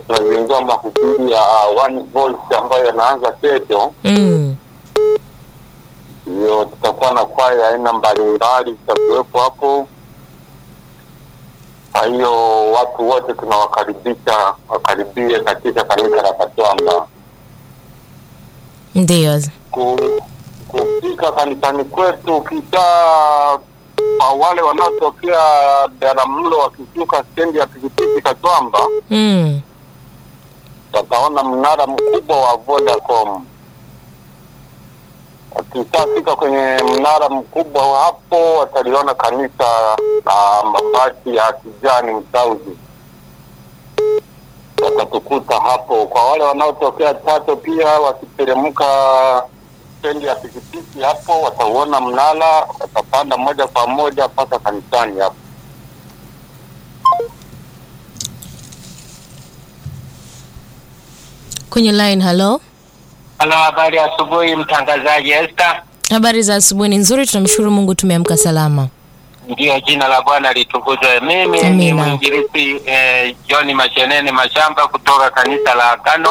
tunazindua mahubiri ya One Voice ambayo yanaanza kesho. Mm. Hiyo tutakuwa na kwaya aina mbalimbali zitakuwepo hapo. Kwa hiyo watu wote tunawakaribisha wakaribie katika kanisa la Katwamba. Ndiyo. Ku- kufika kanisani kwetu, ukisha kwa wale wanaotokea Biharamulo wakishuka stendi ya pikipiki Katwamba, Mm. wataona mnara mkubwa wa Vodacom. Wakishafika kwenye mnara mkubwa hapo, wataliona kanisa la mabati ya kijani msauzi, watatukuta hapo. Kwa wale wanaotokea Chato pia wakiteremka stendi ya pikipiki hapo, watauona mnara, watapanda moja kwa moja mpaka kanisani hapo. Kwenye line, hello. Halo, habari ya asubuhi mtangazaji Esther. Habari za asubuhi ni nzuri, tunamshukuru Mungu tumeamka salama. Ndiyo, jina la Bwana litukuzwe. Mimi ni Amina. mwinjilisti eh, John Mashenene Mashamba kutoka kanisa la Agano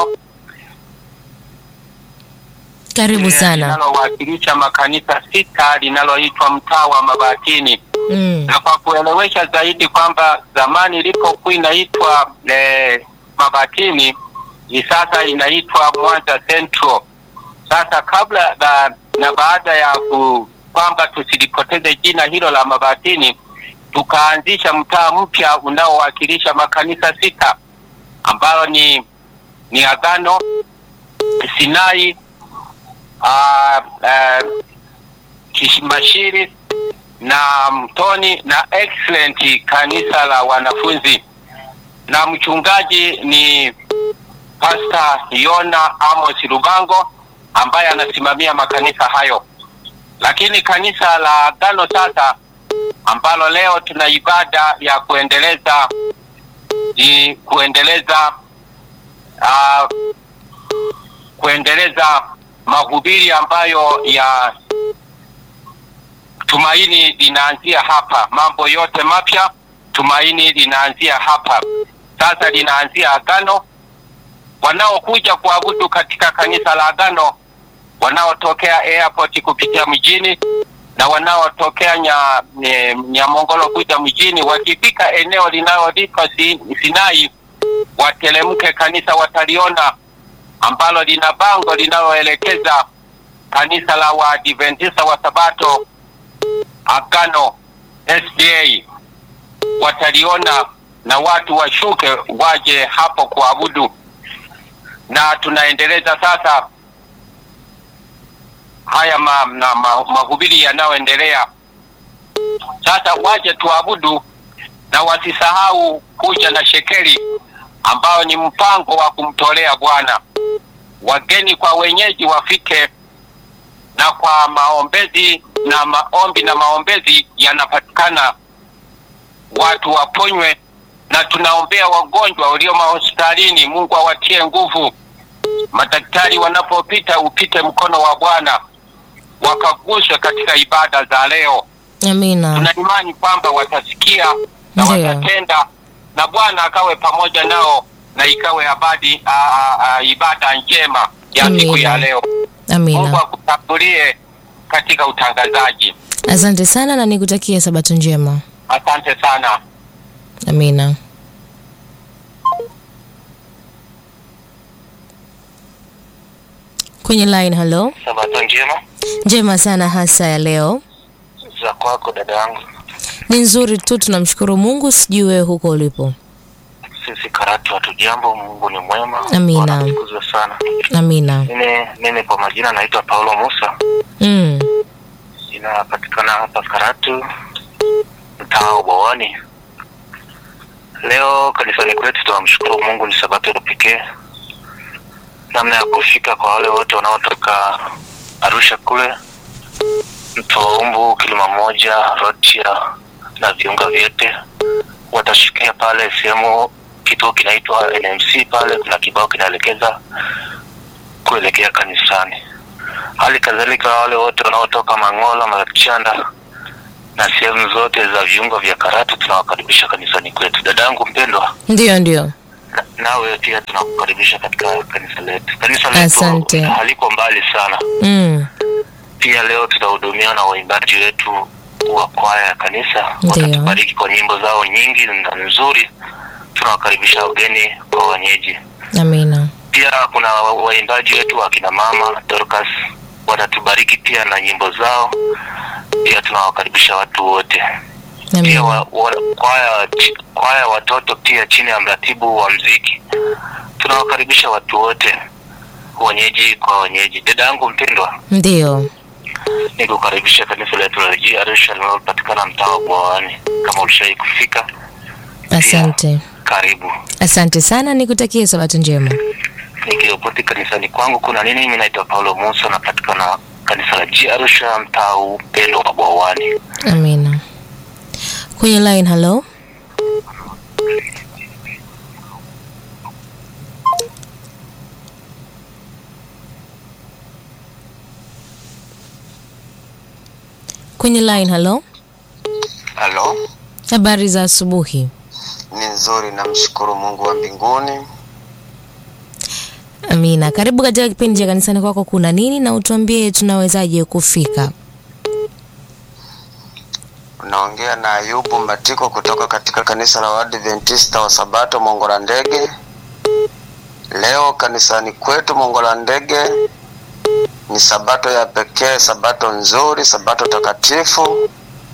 Karibu eh, sana. linalowakilisha makanisa sita linaloitwa mtaa wa Mabatini, Mm. na kwa kuelewesha zaidi kwamba zamani ilipokuwa inaitwa eh, Mabatini ni sasa inaitwa Mwanza Central. Sasa kabla na, na baada ya ku, kwamba tusilipoteze jina hilo la Mabatini, tukaanzisha mtaa mpya unaowakilisha makanisa sita ambayo ni ni Agano, Sinai, uh, uh, Kishimashiri na Mtoni na Excellent kanisa la wanafunzi, na mchungaji ni Pastor Yona Amos Lubango ambaye anasimamia makanisa hayo. Lakini kanisa la Agano sasa ambalo leo tuna ibada ya kuendeleza ni kuendeleza uh, kuendeleza mahubiri ambayo ya tumaini linaanzia hapa. Mambo yote mapya, tumaini linaanzia hapa. Sasa linaanzia Agano. Wanaokuja kuabudu katika kanisa la Agano, wanaotokea airport kupitia mjini na wanaotokea nya, nye- Nyamongolo kuja mjini, wakifika eneo linaloitwa Si- Sinai, watelemke kanisa wataliona ambalo lina bango linaloelekeza kanisa la Waadventista wa Sabato Agano SDA wataliona na watu washuke waje hapo kuabudu, na tunaendeleza sasa haya ma, na ma, mahubiri yanayoendelea sasa, waje tuabudu na wasisahau kuja na shekeli ambao ni mpango wa kumtolea Bwana. Wageni kwa wenyeji wafike na kwa maombezi na maombi na maombezi yanapatikana, watu waponywe, na tunaombea wagonjwa walio mahospitalini. Mungu awatie nguvu. Madaktari wanapopita, upite mkono wa Bwana wakaguswe katika ibada za leo. Amina. Tuna imani kwamba watasikia na Ndiyo. watatenda, na Bwana akawe pamoja nao na ikawe abadi, a, a, a, ibada njema ya siku Amina. ya leo. Mungu Amina. akutangulie katika utangazaji. Asante sana na nikutakia sabato njema. Asante sana. Amina. Kwenye line, hello. Sabato njema Njema sana hasa ya leo. za kwako dada yangu. Ni nzuri tu, tunamshukuru Mungu. Sijui wewe huko ulipo. Sisi Karatu hatujambo, Mungu ni mwema. Amina. Bwana atukuzwe sana. Amina. Mimi mimi kwa majina naitwa Paulo Musa, Mm. inapatikana hapa Karatu, mtaa wa Bwawani. Leo kanisani kwetu tunamshukuru Mungu, ni sabato ya pekee, namna ya kufika kwa wale wote wanaotoka Arusha kule mto wa Umbu, Kilima Moja, Rotia na viunga vyote watashikia pale sehemu kituo kinaitwa NMC. Pale kuna kibao kinaelekeza kuelekea kanisani. Hali kadhalika wale wote wanaotoka Mang'ola, Machanda na sehemu zote za viungo vya Karatu tunawakaribisha kanisani kwetu. Dadangu mpendwa, Ndio, ndio. Na- nawe pia tunakukaribisha katika kanisa letu. Kanisa Asante. letu haliko mbali sana. Mm. Pia leo tutahudumia na waimbaji wetu wa kwaya ya kanisa, Ndiyo. watatubariki kwa nyimbo zao nyingi na nzuri. Tunawakaribisha wageni kwa wenyeji. Amina. Pia kuna wa- waimbaji wetu wa kina mama Dorcas watatubariki pia na nyimbo zao. Pia tunawakaribisha watu wote. Pia Amina. wa, wa, kwaya chi- kwaya watoto pia chini ya mratibu wa mziki tunawakaribisha watu wote, wenyeji kwa wenyeji. Dada yangu mpendwa, Ndio. nikukaribisha kanisa letu la G Arusha linalopatikana mtaa wa Bwawani. Kama ulishai kufika, Asante. karibu. Asante sana, nikutakie sabato njema. Nikiripoti kanisani kwangu kuna nini, mimi naitwa Paulo Musa, napatikana kanisa la G Arusha mtaa upendo wa Bwawani. Amina. Kwenye line, hello. Kwenye line, hello. Halo, Habari za asubuhi. ni nzuri, namshukuru Mungu wa mbinguni. Amina. Karibu katika kipindi cha kanisani kwako kuna nini na utuambie tunawezaje kufika. Unaongea na Ayubu Matiko kutoka katika kanisa la Waadventista wa Sabato Mongola Ndege. Leo kanisani kwetu Mongola Ndege ni sabato ya pekee, sabato nzuri, sabato takatifu,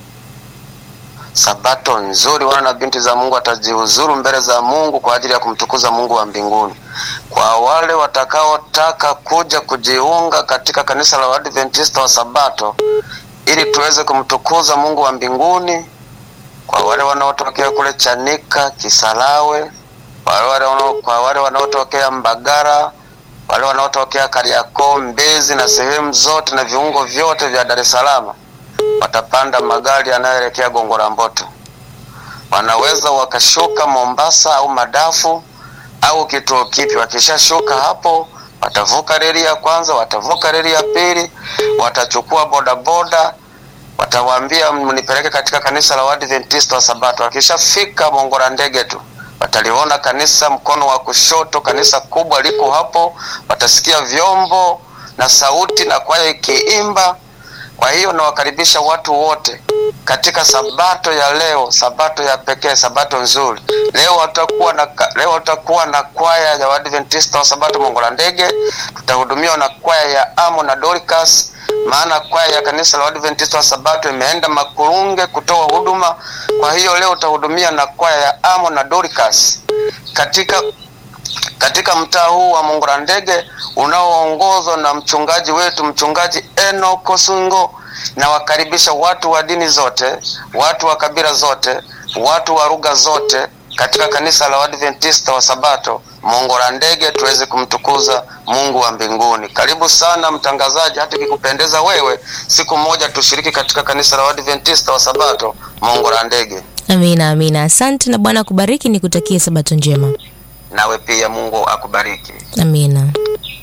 sabato nzuri. Wana na binti za Mungu watajihuzuru mbele za Mungu kwa ajili ya kumtukuza Mungu wa mbinguni. Kwa wale watakaotaka kuja kujiunga katika kanisa la Waadventista wa Sabato ili tuweze kumtukuza Mungu wa mbinguni, kwa wale wanaotokea kule Chanika, Kisarawe, kwa wale wanao- kwa wale wanaotokea Mbagara, wale wanaotokea Kariakoo, Mbezi na sehemu zote na viungo vyote vya Dar es Salaam, watapanda magari yanayoelekea Gongo la Mboto. Wanaweza wakashuka Mombasa au Madafu au kituo kipi. Wakishashuka hapo, watavuka reli ya kwanza, watavuka reli ya pili, watachukua bodaboda, watawaambia mnipeleke katika kanisa la Waadventista wa Sabato. Wakishafika Mongola ndege tu wataliona kanisa mkono wa kushoto, kanisa kubwa liko hapo, watasikia vyombo na sauti na kwaya ikiimba. Kwa hiyo nawakaribisha watu wote katika sabato ya leo, sabato ya pekee, sabato nzuri. Leo watakuwa na leo watakuwa na kwaya ya Waadventista wa Sabato Mongola Ndege, tutahudumiwa na kwaya ya Amo na Dorcas, maana kwaya ya kanisa la Waadventista wa Sabato imeenda Makurunge kutoa huduma. Kwa hiyo leo utahudumia na kwaya ya Amo na Dorcas katika katika mtaa huu wa Mongola Ndege unaoongozwa na mchungaji wetu mchungaji Eno Kosungo. Nawakaribisha watu wa dini zote, watu wa kabila zote, watu wa lugha zote katika kanisa la Waadventista wa Sabato Mongola Ndege, tuweze kumtukuza Mungu wa mbinguni. Karibu sana mtangazaji, hata ikikupendeza wewe, siku moja tushiriki katika kanisa la Waadventista wa Sabato Mongola Ndege. Amina, amina. Asante na Bwana akubariki, nikutakie sabato njema. Nawe pia Mungu akubariki. Amina.